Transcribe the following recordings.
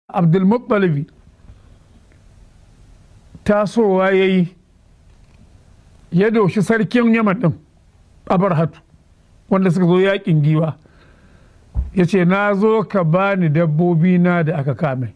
abdulmuttalibi tasowa ya yi ya doshi sarkin yaman ɗin abarhatu wanda suka zo yakin giwa ya ce na zo ka bani dabbobi na da aka kame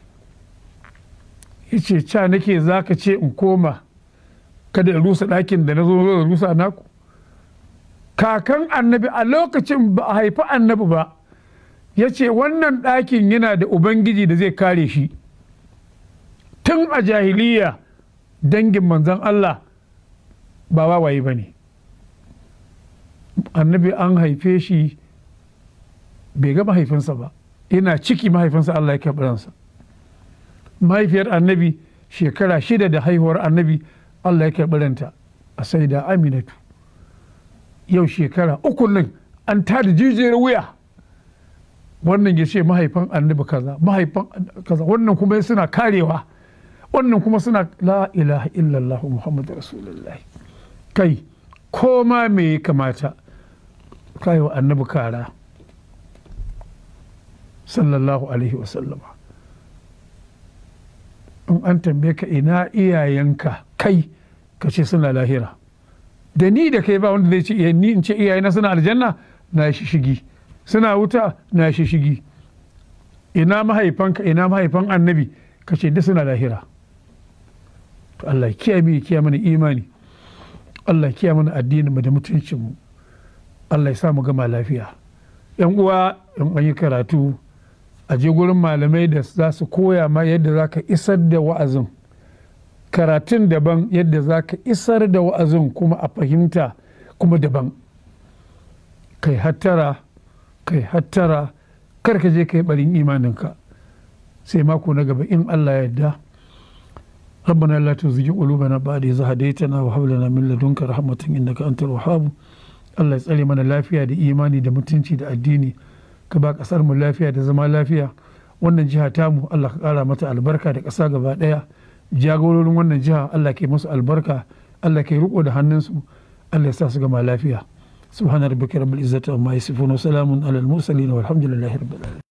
ya ce ca nake za ka ce in koma kada in rusa ɗakin da na zo da rusa naku kakan annabi a lokacin ba a haifi annabi ba ya ce wannan ɗakin yana da ubangiji da zai kare shi tun a jahiliya dangin manzan Allah ba wawaye ba ne annabi an haife shi bai ga mahaifinsa ba yana ciki mahaifinsa Allah ya karɓi mahaifiyar annabi shekara shida da haihuwar annabi Allah ya karɓi ranta a sai da aminatu yau shekara uku nan an tada jijiyar wuya wannan ya ce mahaifan annabi kaza mahaifan kaza wannan kuma suna karewa wannan kuma suna la ilaha illallah muhammadu rasulullahi kai ko ma me ya kamata kai wa annabi kara sallallahu alaihi wasallama in an tambaye ka ina iyayenka kai ka ce suna lahira da ni da kai ba wanda zai ce ni in ce iyayena suna aljanna na shi shigi suna wuta na shi shigi ina mahaifanka ina mahaifan annabi ka ce duk suna lahira to Allah kiyaye mu kiyaye mana imani Allah kiyaye mana addinin mu da mutuncin mu Allah ya sa mu gama lafiya yan uwa in an yi karatu a je gurin malamai da za su koya ma yadda za ka isar da wa'azin karatun daban yadda za ka isar da wa'azin kuma a fahimta kuma daban kai hattara kai hattara kar ka je kai barin imaninka sai mako na gaba in Allah ya yarda ربنا لا تزغ قلوبنا بعد إذ هديتنا وهب لنا من لدنك رحمة إنك أنت الوهاب Allah ya tsare mana lafiya da imani da mutunci da addini ka ba kasar mu lafiya da zama lafiya wannan jiha tamu Allah ka kara mata albarka da ƙasa gaba ɗaya jagororin wannan jiha Allah ke musu albarka Allah ke riko da hannunsu Allah ya sa su gama lafiya subhana rabbika rabbil izzati amma yasifun wa salamun alal mursalin walhamdulillahi rabbil alamin